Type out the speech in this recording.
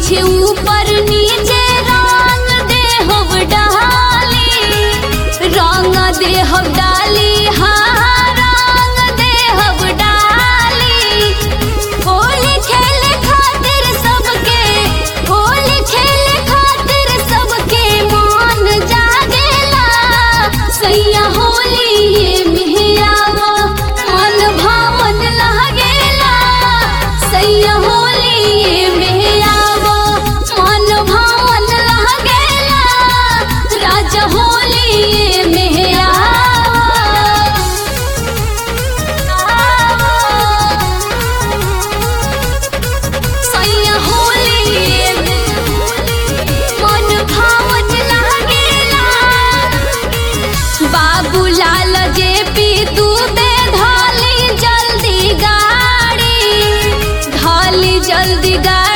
पीछे ऊपर नीचे रंग दे हम डाली रंग दे हम डाली हाँ रंग दे हम डाली होली खेले खातिर सबके होली खेले खातिर सबके मन जागेला सैया होली ये मेहरावा मन भावन लागेला सैया होली ये मेहरावा मन भावन लागेला राजा होली ये मेहरावा सैया होली मन भावन लागेला बाबूलाल जे पी तू बे धाली जल्दी गाड़ी धाली जल्दी गाड़ी